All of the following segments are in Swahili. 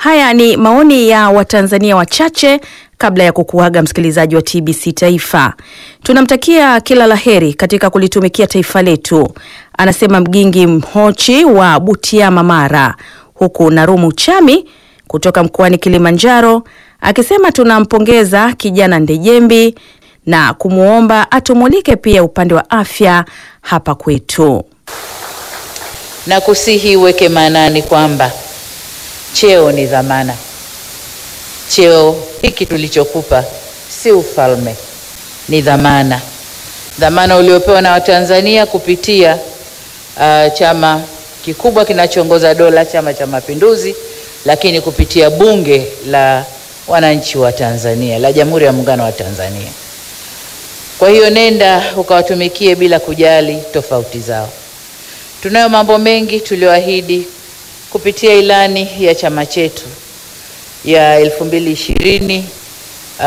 Haya ni maoni ya Watanzania wachache kabla ya kukuaga msikilizaji wa TBC Taifa. Tunamtakia kila laheri katika kulitumikia taifa letu, anasema Mgingi Mhochi wa Butiama, Mara, huku Narumu Chami kutoka mkoani Kilimanjaro akisema tunampongeza kijana Ndejembi na kumwomba atumulike pia upande wa afya hapa kwetu. na kusihi uweke maanani kwamba cheo ni dhamana. Cheo hiki tulichokupa si ufalme, ni dhamana, dhamana uliopewa na Watanzania kupitia uh, chama kikubwa kinachoongoza dola, Chama cha Mapinduzi, lakini kupitia Bunge la Wananchi wa Tanzania la Jamhuri ya Muungano wa Tanzania. Kwa hiyo nenda ukawatumikie bila kujali tofauti zao. Tunayo mambo mengi tulioahidi kupitia ilani ya chama chetu ya 2020 uh,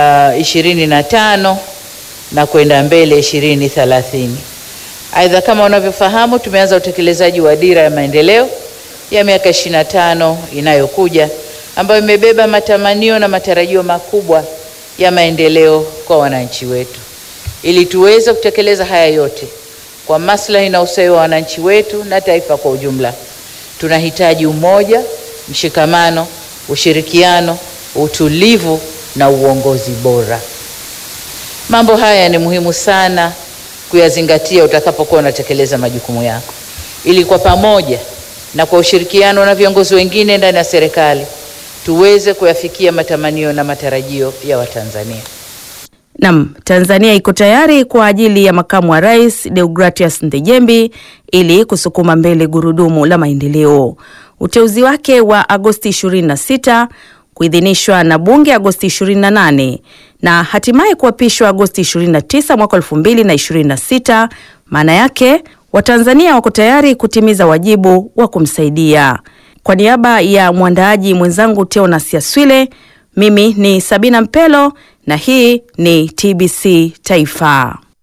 25 na kwenda mbele 2030. Aidha, kama unavyofahamu, tumeanza utekelezaji wa dira ya maendeleo ya miaka 25 inayokuja ambayo imebeba matamanio na matarajio makubwa ya maendeleo kwa wananchi wetu. Ili tuweze kutekeleza haya yote kwa maslahi na ustawi wa wananchi wetu na taifa kwa ujumla, tunahitaji umoja, mshikamano, ushirikiano, utulivu na uongozi bora. Mambo haya ni muhimu sana kuyazingatia utakapokuwa unatekeleza majukumu yako, ili kwa pamoja na kwa ushirikiano na viongozi wengine ndani ya serikali tuweze kuyafikia matamanio na matarajio ya Watanzania. Nam, Tanzania iko tayari kwa ajili ya makamu wa rais Deogratias Ndejembi ili kusukuma mbele gurudumu la maendeleo. Uteuzi wake wa Agosti 26 kuidhinishwa na bunge Agosti 28 na hatimaye kuapishwa Agosti 29 mwaka 2026. Maana yake Watanzania wako tayari kutimiza wajibu wa kumsaidia. Kwa niaba ya mwandaaji mwenzangu Teonas Yaswile, mimi ni Sabina Mpelo na hii ni TBC Taifa.